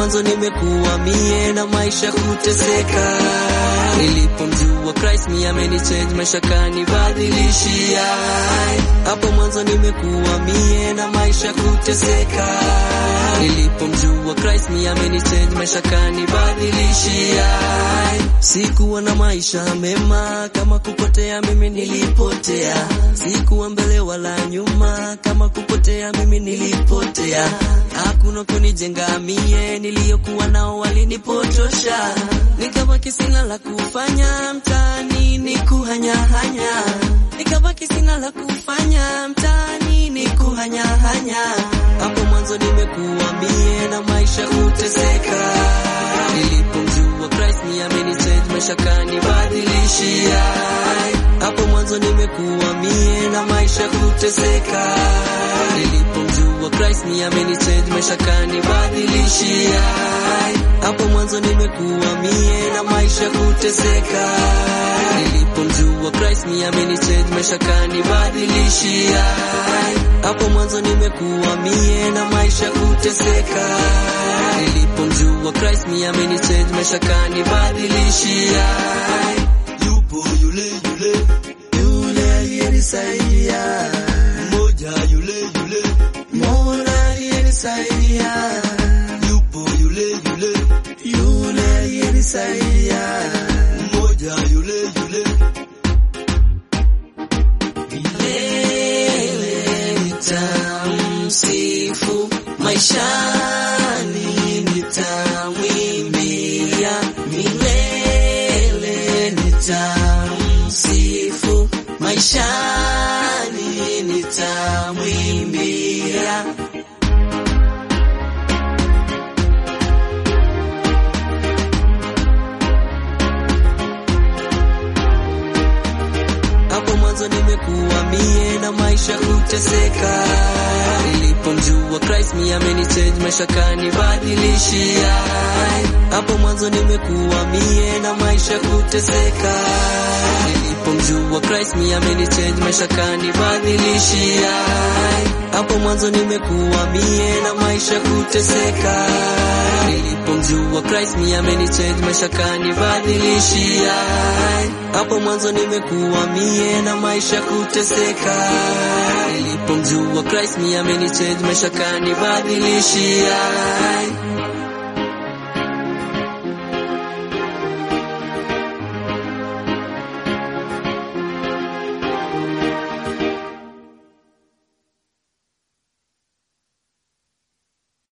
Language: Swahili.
mwanzo nimekuwa mie na maisha kuteseka. Nilipomjua Christ mie amenichange maisha kanibadilishia. Hapo mwanzo nimekuwa mie na maisha kuteseka. Nilipomjua Christ mie amenichange maisha kanibadilishia. Sikuwa na maisha mema, kama kupotea mimi nilipotea. Sikuwa mbele wala nyuma, kama kupotea mimi nilipotea. Hakuna kunijenga mie, niliyokuwa nao walinipotosha. Nikabaki sina la kufanya mtaani, ni kuhanyahanya. Nikabaki sina la kufanya mtaani, ni kuhanyahanya. Hapo mwanzo nimekuwa mie na maisha kuteseka. Nilipomjua Christ mie amenichange maisha kanibadilishia. Hapo mwanzo nimekuwa mie na maisha kuteseka. Nilipomjua Christ mie amenichange maisha kanibadilishia. Hapo mwanzo nimekuwa mie na maisha kuteseka. Nilipomjua Christ mie amenichange maisha kanibadilishia. Hapo mwanzo nimekuwa mie na maisha kuteseka. Nilipomjua Christ mie amenichange maisha kanibadilishia. Yupo yule yule Yule aliyenisaidia, mmoja yule yule Mola aliyenisaidia, yupo yule yule yule aliyenisaidia. mmoja yule yule Milele nitamsifu, maishani nitamwimbia. Milele nitamsifu, maishani nitamwimbia. Hapo mwanzo nimekuwa mie na maisha kuteseka. Nilipomjua Christ mie amenichange maisha kanibadilishia. Hapo mwanzo nimekuwa mie na maisha kuteseka. Nilipomjua Christ mie amenichange maisha kanibadilishia. Hapo mwanzo nimekuwa mie na maisha kuteseka. Nilipomjua Christ mie amenichange maisha kanibadilishia. Hapo mwanzo nimekuwa mie na maisha kuteseka. Nilipomjua Christ mie amenichange maisha kanibadilishia.